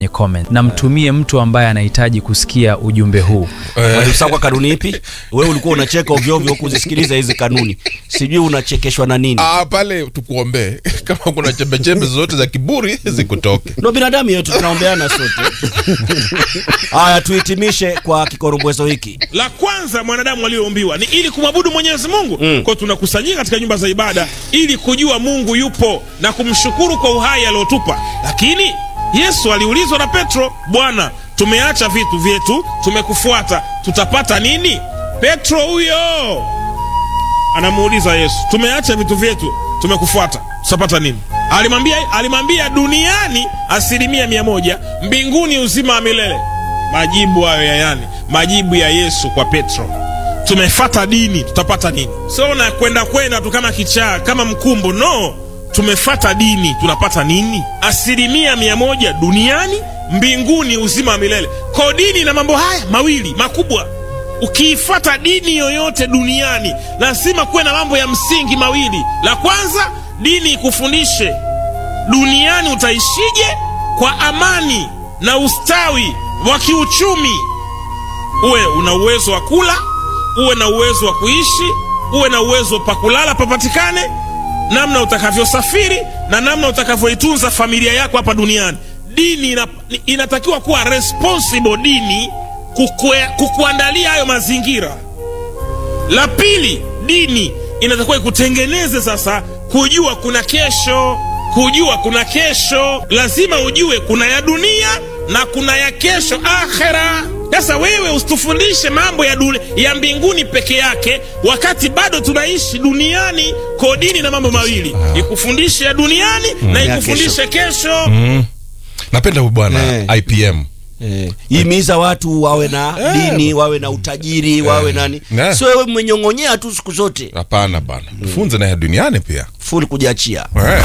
kwenye comment na mtumie mtu ambaye anahitaji kusikia ujumbe huu Waliusaa kwa kanuni ipi? Wewe ulikuwa unacheka ovyo ovyo kuzisikiliza hizi kanuni, sijui unachekeshwa na nini? Ah, pale tukuombee kama kuna chembechembe zote za kiburi zikutoke. Ndo binadamu yetu, tunaombeana sote. Haya, tuhitimishe kwa kikorombwezo hiki. la kwanza mwanadamu aliyoumbiwa ni ili kumwabudu mwenyezi mungu mm. kwao tunakusanyika katika nyumba za ibada ili kujua mungu yupo na kumshukuru kwa uhai aliotupa lakini yesu aliulizwa na petro bwana tumeacha vitu vyetu tumekufuata tutapata nini petro huyo anamuuliza yesu tumeacha vitu vyetu tumekufuata tutapata nini alimwambia alimwambia duniani asilimia mia moja mbinguni uzima wa milele majibu hayo ya yani majibu ya yesu kwa petro tumefata dini tutapata nini sio na kwenda kwenda tu kama kichaa kama mkumbo no tumefata dini tunapata nini asilimia mia moja duniani mbinguni uzima wa milele ko dini na mambo haya mawili makubwa ukiifata dini yoyote duniani lazima kuwe na mambo ya msingi mawili la kwanza dini ikufundishe duniani utaishije kwa amani na ustawi wa kiuchumi uwe una uwezo wa kula uwe na uwezo wa kuishi uwe na uwezo pa kulala papatikane namna utakavyosafiri na namna utakavyoitunza familia yako hapa duniani dini ina, inatakiwa kuwa responsible dini kukue, kukuandalia hayo mazingira la pili dini inatakiwa ikutengeneze sasa kujua kuna kesho kujua kuna kesho lazima ujue kuna ya dunia na kuna ya kesho akhera sasa wewe usitufundishe mambo ya, dule, ya mbinguni peke yake wakati bado tunaishi duniani kodini na mambo mawili ikufundishe ya duniani na Ya ikufundishe kesho, Napenda huyu bwana Eh. IPM. Eh, himiza watu wawe na dini, wawe na utajiri, wawe nani, Eh. sio wewe mwenyong'onyea tu siku zote, Hapana bana, tufunze na ya duniani pia. full kujiachia. Eh.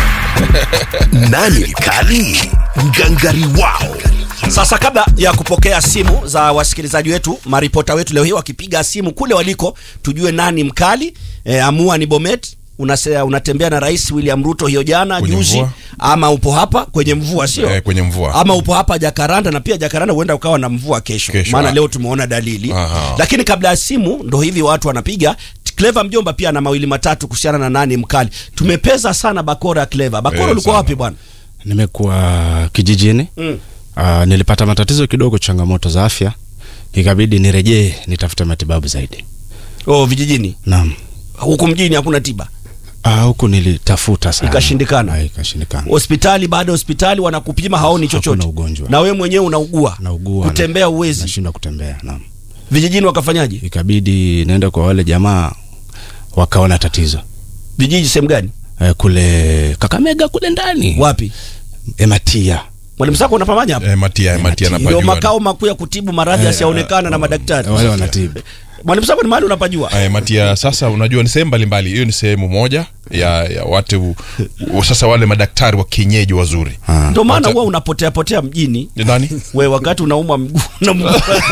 Nani mkali? Ngangari wao. Sasa kabla ya kupokea simu za wasikilizaji wetu, maripota wetu leo hii wakipiga simu kule waliko, tujue nani mkali. E, amua ni Bomet unasea, unatembea na Rais William Ruto hiyo jana Kwenye juzi, mvua. ama upo hapa kwenye mvua sio? Eh, kwenye mvua. ama upo hapa Jakaranda, na pia Jakaranda huenda ukawa na mvua kesho, Kesho, maana ah. leo tumeona dalili. Aha. Lakini kabla ya simu, ndo hivi watu wanapiga. Clever mjomba pia na mawili matatu kuhusiana na nani mkali. Tumepeza sana bakora ya Clever. Bakora Eh, ulikuwa sana. wapi bwana? nimekuwa kijijini Mm. uh, nilipata matatizo kidogo changamoto za afya ikabidi nirejee nitafute matibabu zaidi Oh, vijijini. naam Huku mjini hakuna tiba. Ah, huku nilitafuta sana Ikashindikana. Ah, ikashindikana hospitali baada ya hospitali wanakupima haoni Hakuna chochote ugonjwa. na we mwenyewe unaugua naugua kutembea uwezi nashindwa kutembea naam vijijini wakafanyaje ikabidi naenda kwa wale jamaa wakaona tatizo vijiji sehemu gani eh, kule kakamega kule ndani wapi ematia mwalimu sako unapamanya hapa Eh, Matia, Matia ndio napajua. makao makuu ya kutibu maradhi yasiyoonekana na madaktari wale wanatibu mwalimu sako ni mahali unapajua Eh, Matia sasa unajua ni sehemu mbalimbali hiyo ni sehemu moja ya, ya watu u- sasa wale madaktari wa kienyeji wazuri Ah. ndio maana Wata- huwa unapotea potea mjini Ni nani we wakati unaumwa mguu na mguu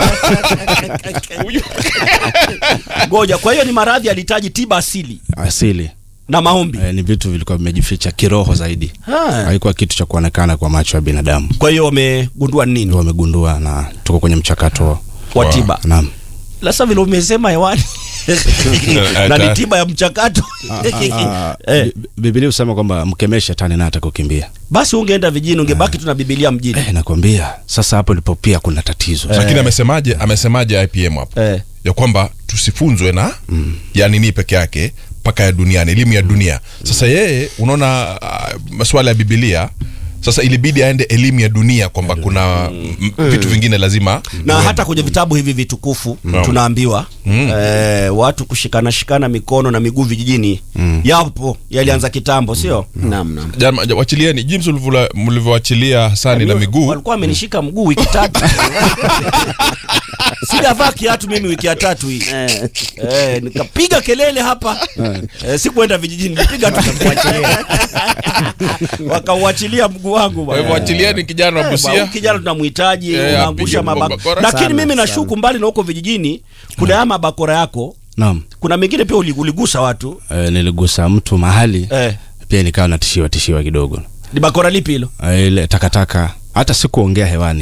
ngoja kwa hiyo ni maradhi yalihitaji tiba asili asili na maombi eh, ni vitu vilikuwa vimejificha kiroho zaidi Ha. haikuwa kitu cha kuonekana kwa macho ya binadamu kwa hiyo wamegundua nini ndio wamegundua na tuko kwenye mchakato wa tiba naam sasa vile umesema hewani na ni tiba ya mchakato eh, Bi- Biblia husema kwamba mkemee shetani naye atakukimbia. basi ungeenda vijijini ungebaki tu na bibilia mjini Eh, nakwambia sasa hapo ndipo pia kuna tatizo. lakini amesemaje amesemaje IPM hapo Eh. ya kwamba tusifunzwe na ya nini peke yake mpaka ya duniani elimu ya dunia sasa yeye unaona uh, masuala ya bibilia sasa ilibidi aende elimu ya dunia kwamba kuna mm, vitu vingine lazima na hata kwenye vitabu hivi vitukufu Naam. tunaambiwa eh, watu kushikana shikana mikono na miguu vijijini yapo yalianza kitambo sio Naam, naam. Jama- ja- wachilieni jinsi ulivyola- mlivyoachilia hasani na miguu walikuwa amenishika mguu wiki tatu sijavaa kiatu mimi wiki ya tatu hii eh, nikapiga kelele hapa eh, sikuenda vijijini nilipiga tu nikakuachilia. wakauachilia mguu wangu kwa bwana. hivyo achilieni kijana wa Eh, busia bwana, kijana tunamhitaji Eh, unaangusha apige mabakora bakora. lakini Sana, mimi sana. nashuku mbali na huko vijijini kuna haya mabakora yako Naam. kuna mengine pia uli- uligusa watu Eh, niligusa mtu mahali eh, pia nikawa natishiwa tishiwa kidogo. ni bakora lipi hilo Eh, ile takataka hata si kuongea hewani